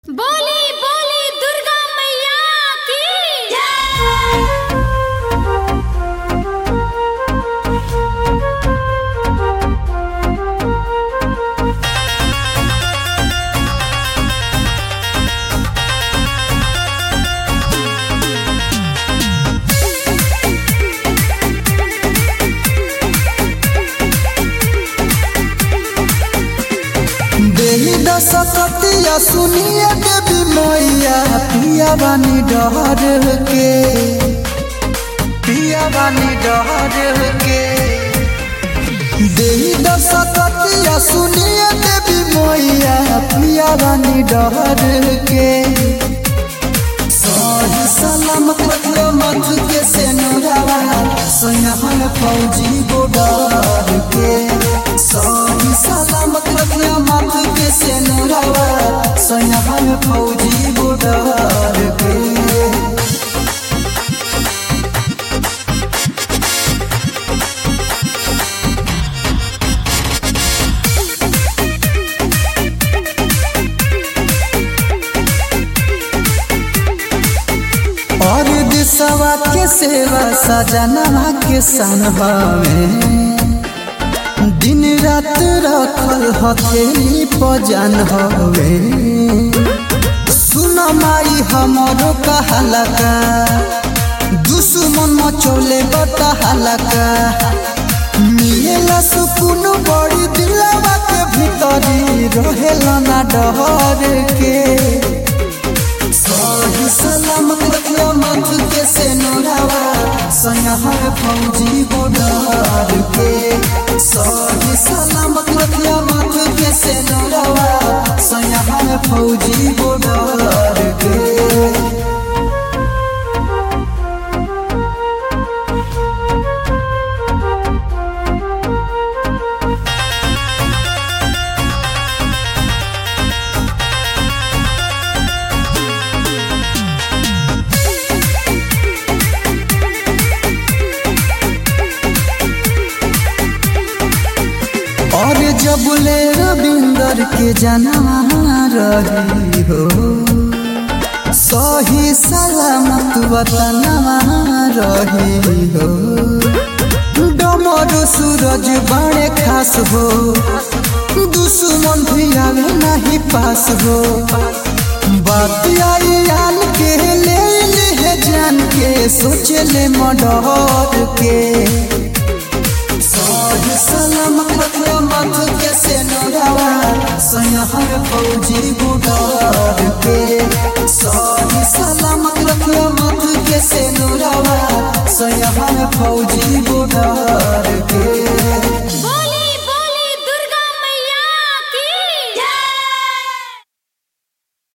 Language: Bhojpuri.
बोली बोली दुर्गा मैया की देही दशकतिया सुनिए देवी मैया पिया बानी डहर के पिया बानी डहर के देही दशकतिया सुनिए देवी मैया पिया बानी डहर के सही सलामत रखियो मत के से नोरावा सोनहर फौजी गोडर के सही सलामत रखियो मत के से नोरावा सोनहर फौजी गोडर के और दिसवा के सेवा सजनवा के सनहवे दिन रात रखल हथेली पजन हवे सुन माई हमरो कहलका दुश्मन मचोले बता हलका मिलेला सुकून बड़ी दिलवा के भीतरी रहेला ना डहर के सही सलामत रखियो मत के से नोरावा सनहर फौजी गोडार के सही सलामत रखियो मत के से नोरावा सनहर फौजी गोडार के और जब ले रविंदर के जनवा रही हो सही सलामत वतनवा रही हो डमर सूरज बड़े खास हो दुश्मन भी आवे नहीं पास हो बात आई आन के ले ले जान के सोच ले मडर के सही सलामत रखियो मत के से नोरावा सनहर फौजी गुडार के सही सलामत रखियो मत के से नोरावा सनहर फौजी